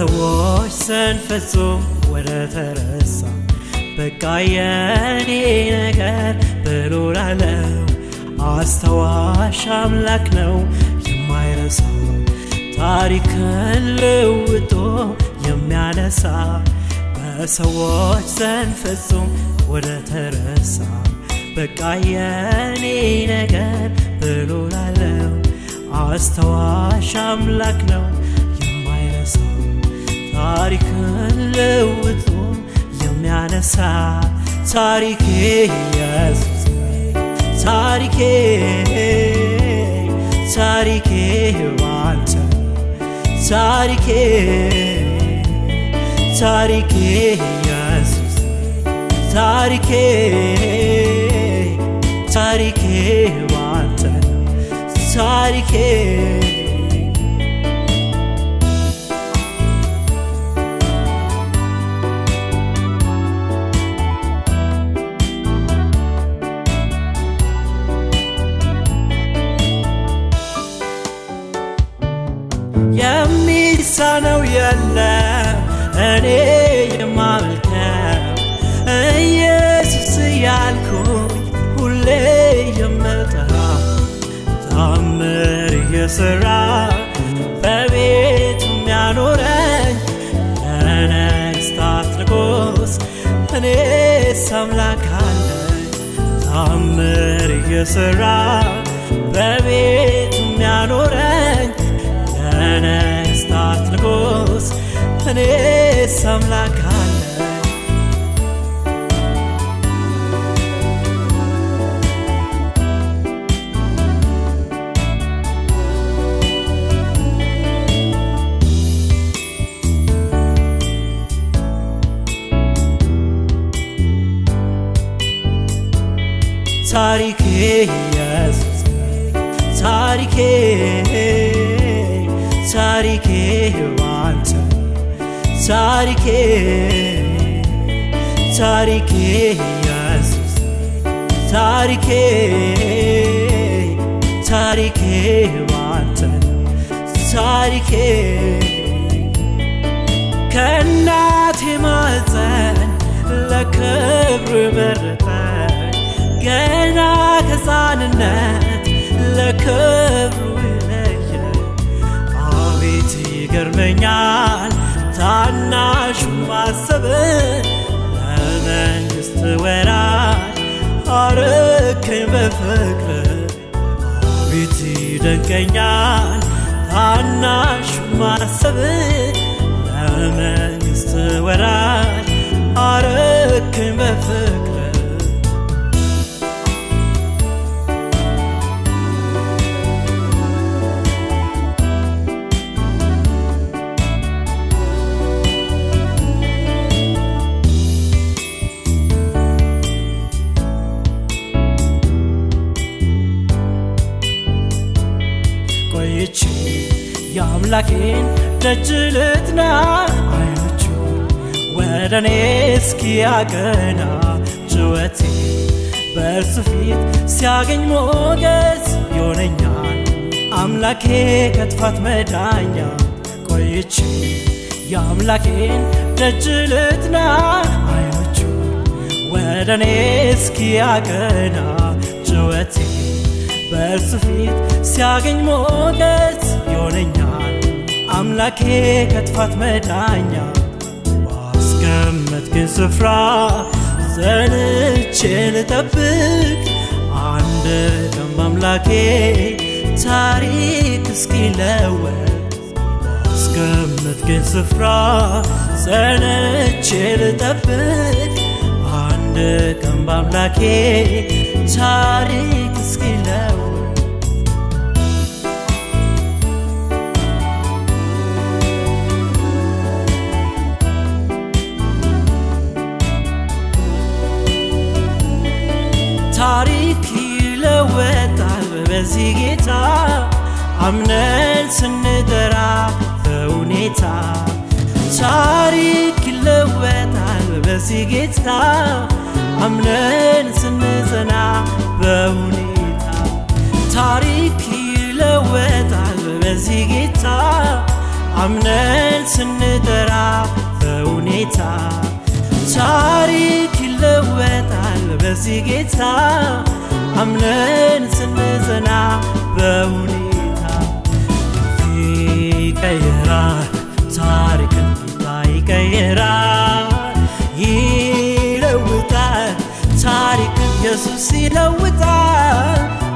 በሰዎች ዘንድ ፍጹም ወደ ተረሳ በቃ የኔ ነገር ብሎ ላለው አስተዋሽ አምላክ ነው የማይረሳ ታሪክን ልውጦ የሚያነሳ በሰዎች ዘንድ ፍጹም ወደ ተረሳ በቃ የኔ ነገር ብሎ ላለው አስተዋሽ አምላክ ነው የማይረሳ ታሪክን ልውጦ የሚያነሳ ታሪኬ ኢየሱስ ታሪኬ ታሪኬ ባንተ ታሪኬ ታሪኬ ኢየሱስ ታሪኬ ታሪኬ ባንተ ታሪኬ የሚሳነው የለም እኔ የማመልከው ኢየሱስ ያልኩኝ ሁሌ የምጠራ ታምር እየሰራ በቤቱ የሚያኖረኝ ለነገሥታት ንጉሥ እኔስ አምላክ አለኝ ታምር እየሰራ በቤቱ የሚያኖረኝ ለነገሥታት ንጉሥ እኔስ አምላክ አለኝ ታሪኬ ኢየሱስ ታሪኬ ታሪኬ ባንተ ታሪኬ ታሪኬ ኢየሱስ ታሪኬ ታሪኬ ባንተ ታሪኬ ከእናቴ ማፀን ለክብር መረጠኝ ገና ከሕፃንነት ለክብሩ ለየ አቤት ይገርመኛል ታናሹ ማሰብ ለመንግሥት ወራሽ አረከኝ በፍቅር አቤት ይደንቀኛል ታናሹ ማሰብ ለመንግሥት ወራሽ አረከኝ በፍቅር ቆይቼ የአምላኬን ደጅ ልጥና አይኖቹ ወደ እኔ እስኪያቀና ጭወቴ በእርሱ ፊት ሲያገኝ ሞገስ ይሆነኛል አምላኬ ከጥፋት መዳኛ ቆይቼ የአምላኬን ደጅ ልጥና አይኖቹ ወደ እኔ እስኪያቀና ጭወቴ በእርሱ ፊት ሲያገኝ ሞገስ ይሆነኛል አምላኬ ከጥፋት መዳኛ ባስቀመጥክን ስፍራ ዘንቼ ልጠብቅ አንድ ቀን በአምላኬ ታሪክ እስኪለወጥ ባስቀመጥክን ስፍራ ዘንቼ ልጠብቅ አንድ ቀን በአምላኬ ታሪክ እስኪለወጥ ታሪክ ይለወጣል በዚህ ጌታ አምነን ስንጠራ በሁኔታ ታሪክ ይለወጣል በዚህ ጌታ አምነን ስንጸና በሁኔታ ታሪክ ይለወጣል በዚህ ጌታ አምነን ስንጠራ በሁኔታ ታሪክ ይለወጣል በዚህ ጌታ አምነን ስንጸና በሁኔታ ይቀየራል ታሪክን ጌታ ይቀየራል ይለውጣል ታሪክን ኢየሱስ ይለውጣል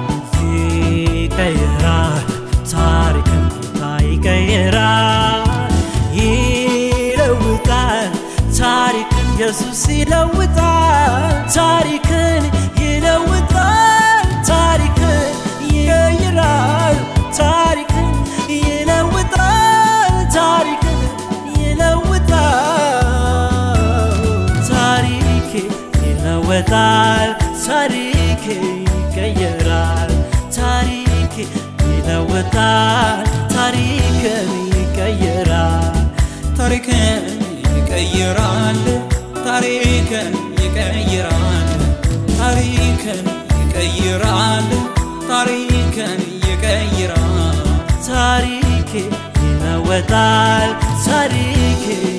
ይቀየራል ታሪክን ጌታ ይቀየራል ይለውጣል ታሪክን ኢየሱስ ይለውጣል ታሪክን ይለውጣል ታሪክን ይቀይራል ታሪክን ይለውጣል ታሪክን ይለውጣል ታሪኬ ይለወጣል ታሪኬ ይቀየራል ታሪኬ ይለወጣል ታሪክን ይቀየራል ታሪክን ይቀይራል ታሪክን ይቀይራል ታሪክን ይቀይራል ታሪክን ይቀይራል ታሪኬ ይለወጣል ታሪኬ